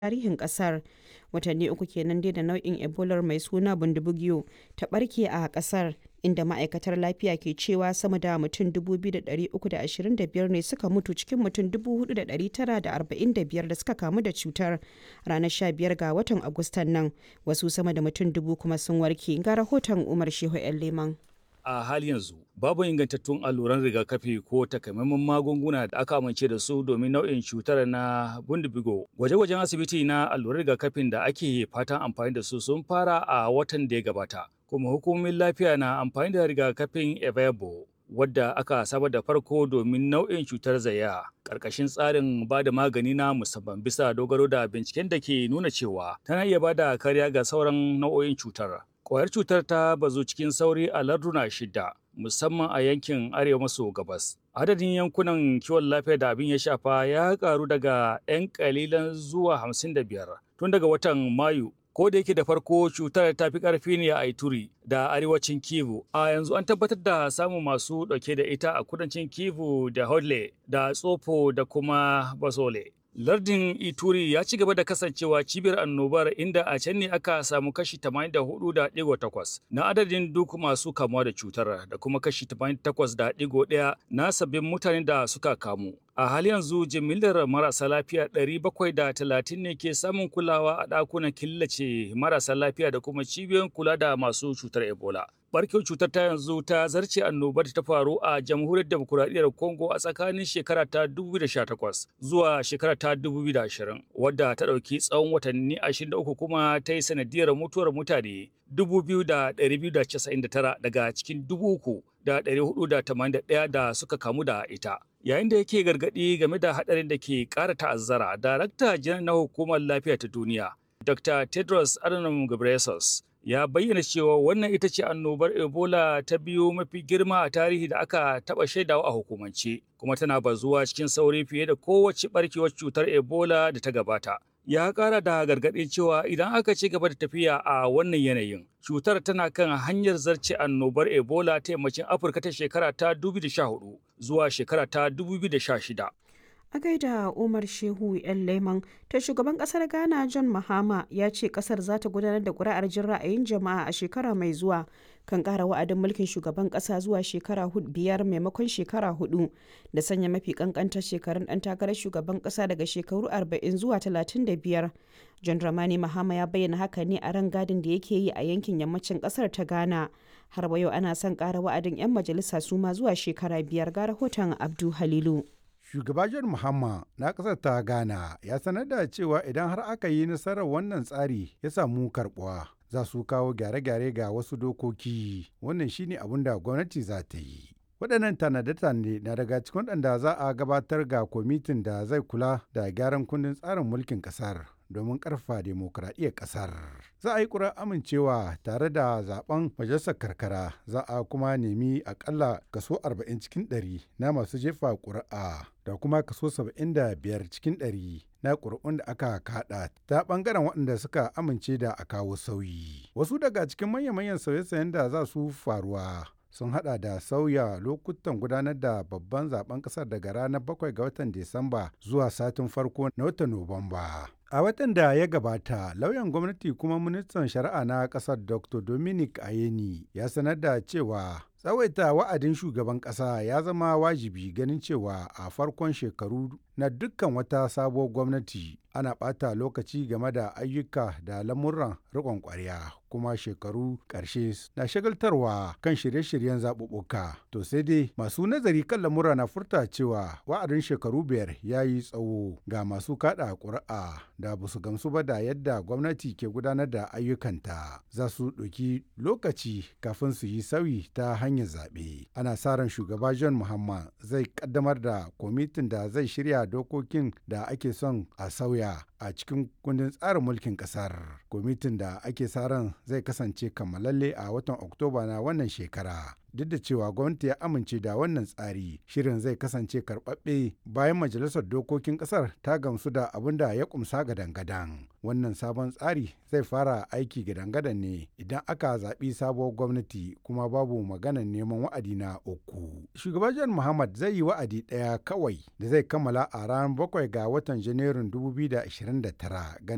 tarihin ƙasar. Watanni uku kenan dai da nau'in Ebolar mai suna Bundibugyo ta ɓarke a ƙasar, inda ma'aikatar lafiya ke cewa sama da mutum 2,325 ne suka mutu cikin mutum 4,945 da suka kamu da cutar ranar 15 ga watan Agustan nan. Wasu sama da mutum dubu kuma sun warke. Ga rahoton Umar Shehu 'yan Leman. a hali yanzu babu ingantattun alluran rigakafi ko takamaiman magunguna da aka amince da su domin nau'in cutar na bundibigo gwaje-gwajen asibiti na alluran rigakafin da ake fatan amfani da su sun fara a watan da ya gabata kuma hukumomin lafiya na amfani da rigakafin evebo wadda aka saba da farko domin nau'in cutar zaya ƙarƙashin tsarin ba da magani na musamman bisa dogaro da binciken da ke nuna cewa tana iya ba da kariya ga sauran nau'o'in cutar Kwayar cutar ta bazu cikin sauri a larduna shida, musamman a yankin arewa maso gabas. Adadin yankunan kiwon lafiya da abin ya shafa ya karu daga 'yan kalilan zuwa 55 tun daga watan Mayu. Ko da yake da farko cutar ta fi ƙarfi ne a Ituri da arewacin Kivu, a yanzu an tabbatar da samun masu ɗauke da ita a kudancin Kivu da Hodle da Tsofo da kuma Basole. Lardin Ituri ya ci gaba da kasancewa cibiyar annobar inda a can ne aka samu kashi 84.8 na adadin duk masu kamuwa da cutar da kuma kashi 88.1 na sabbin mutanen da suka kamu. A hali yanzu jimillar marasa lafiya 730 ne ke samun kulawa a ɗakunan killace marasa lafiya da kuma cibiyoyin kula da masu cutar Ebola. barkewar cutar ta yanzu ta zarce annobar ta faru a jamhuriyar demokuraɗiyyar congo a tsakanin shekara ta 2018 zuwa shekara ta 2020 wadda ta ɗauki tsawon watanni 23 kuma ta yi sanadiyar mutuwar mutane 2,299 daga cikin 3,481 da suka kamu da ita yayin da yake gargaɗi game da haɗarin da ke ƙara ta'azzara darakta janar na hukumar lafiya ta duniya dr tedros adhanom ghebreyesus ya bayyana cewa wannan ita ce annobar ebola ta biyu mafi girma a tarihi da aka taɓa shaidawa a hukumance kuma tana bazuwa cikin sauri fiye da kowace barkewar cutar ebola da ta gabata ya ƙara da gargaɗin cewa idan aka ci gaba da tafiya a wannan yanayin cutar tana kan hanyar zarce annobar ebola ta yammacin afirka ta shekara ta 2014 zuwa shekara ta 2016 a gaida umar shehu yan leman ta shugaban kasar ghana john mahama ya ce kasar za ta gudanar da kuri'ar jin ra'ayin jama'a a shekara mai zuwa kan kara wa'adin mulkin shugaban kasa zuwa shekara biyar maimakon shekara hudu da sanya mafi kankantar shekarun dan takarar shugaban kasa daga shekaru 40 zuwa 35 john dramani mahama ya bayyana haka ne a ran gadin da yake yi a yankin yammacin kasar ta ghana har yau ana son kara wa'adin 'yan majalisa su ma zuwa shekara biyar ga rahoton abdu halilu Shugaba John Mahama na ƙasar ta Ghana ya sanar da cewa idan har aka yi nasarar wannan tsari ya samu karɓuwa za su kawo gyare-gyare ga wasu dokoki wannan shine abin da gwamnati za ta yi. waɗannan tanade-tanade na daga cikin waɗanda za a gabatar ga kwamitin da zai kula da gyaran kundin tsarin mulkin ƙasar domin ƙarfa demokuraɗiyyar ƙasar. Za a yi ƙura amincewa tare da zaben majalisar karkara za a kuma nemi akalla kaso 40 cikin 100 na masu jefa ƙuri'a da kuma kaso 75 cikin 100 na ƙuri'un da aka kaɗa ta ɓangaren waɗanda suka amince da a kawo sauyi. Wasu daga cikin manya-manyan sauye-sauyen da za su faruwa sun hada da sauya lokutan gudanar da babban zaben kasar daga ranar 7 ga watan Disamba zuwa satin farko na watan Nuwamba. A watan da ya gabata, lauyan gwamnati kuma ministan shari'a na kasar Dr. Dominic Ayeni ya sanar da cewa tsawaita wa'adin shugaban kasa ya zama wajibi ganin cewa a farkon shekaru na dukkan wata sabuwar gwamnati ana ɓata lokaci game da ayyuka da lamuran riƙon ƙwarya kuma shekaru ƙarshe na shagaltarwa kan shirye-shiryen zaɓuɓɓuka to sai dai masu nazari kan lamura na furta cewa wa'adin shekaru biyar ya yi tsawo ga masu kaɗa ƙuri'a da ba su gamsu ba da yadda gwamnati ke gudanar da ayyukanta za su ɗauki lokaci kafin su yi sauyi ta hanyar zaɓe ana sa ran shugaba john muhammad zai ƙaddamar da kwamitin da zai shirya dokokin da ake son a sauya a cikin kundin tsarin mulkin ƙasar kwamitin da ake sa ran zai kasance kammalalle a watan oktoba na wannan shekara duk da cewa gwamnati ya amince da wannan tsari shirin zai kasance karɓaɓɓe bayan majalisar dokokin ƙasar ta gamsu da abin da ya kumsa gadan-gadan wannan sabon tsari zai fara aiki gadan-gadan ne idan aka zaɓi sabuwar gwamnati kuma babu maganar neman wa'adi na uku shugaban john muhammad zai yi wa'adi ɗaya kawai da zai kammala a ranar bakwai ga watan janairun 2029